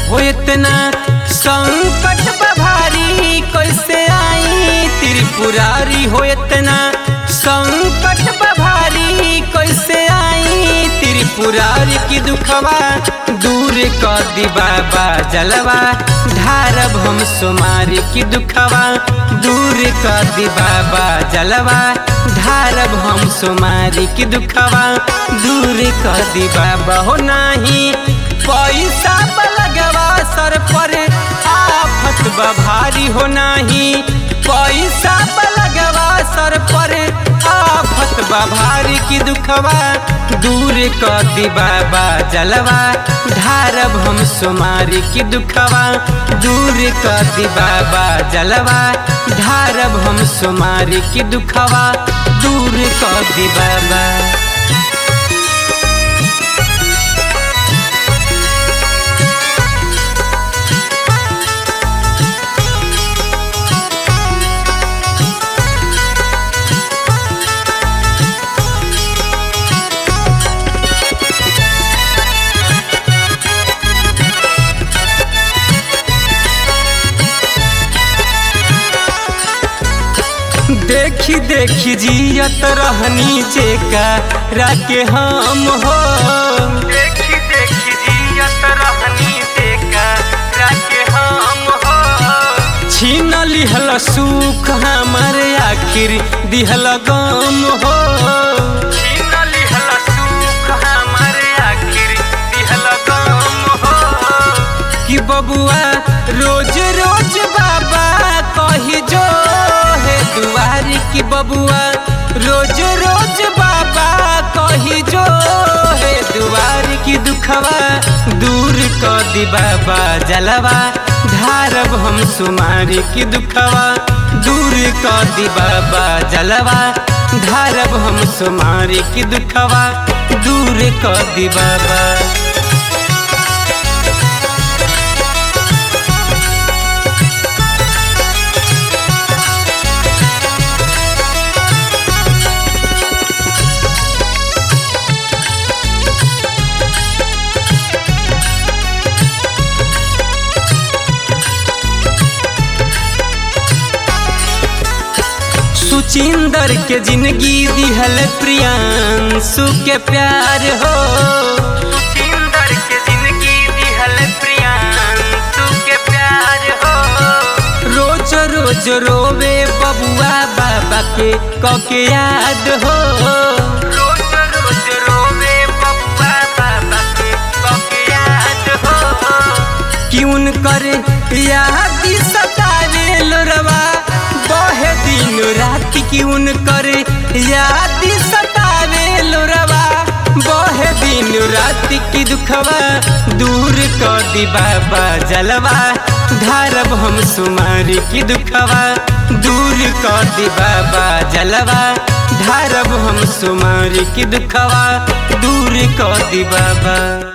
हो इतना संकट बभारी कैसे आई त्रिपुरारी हो इतना संकट बभारी कैसे आई त्रिपुरारी की दुखवा दूर कर दी बाबा जलवा ढारब हम सुमारी की दुखवा दूर कर दी बाबा जलवा ढारब हम सुमारी की दुखवा दूर कर दी बाबा हो नाही पैसा लगवा सर पर आफत भारी हो नाही पैसा लगवा सर पर आफत भारी की दुखवा दूर कर दी बाबा जलवा ढारब हम सुमारी की दुखवा दूर कर दी बाबा जलवा ढारब हम सुमारी की दुखवा दूर कर दी बाबा देखी देखी जियत रहनी जेका राके हम हो देखी देखी जियत रहनी जेका राके हम हो छीन लिहल सुख हमर आखिर दिहल गम हो छीन लिहल सुख हमर आखिर दिहल गम हो कि बबुआ रोज रोज बाबा कही जो है दुआरी की बबुआ रोज रोज बाबा कही जो है दुआरी की दुखवा दूर कर दी बाबा जलवा ढारब हम सुमारी की दुखवा दूर कर दी बाबा जलवा ढारब हम सुमारी की दुखवा दूर कर दी बाबा सुचिंदर के जिंदगी दिहल प्रियांशु के प्यार हो सुचिंदर के जिंदगी दिहल प्रियांशु के प्यार हो रोज रोज रोवे बबुआ बाबा के कके याद हो रोज रोज रोवे बबुआ बाबा के कके याद हो क्यों करे याद सतावे लोरवा बहे दिन रात क्यों करे याद सतावे लोरवा बहे दिन रात की दुखवा दूर कर दी बाबा जलवा ढारब हम सुमारी की दुखवा दूर कर दी बाबा जलवा ढारब हम सुमारी की दुखवा दूर कर दी बाबा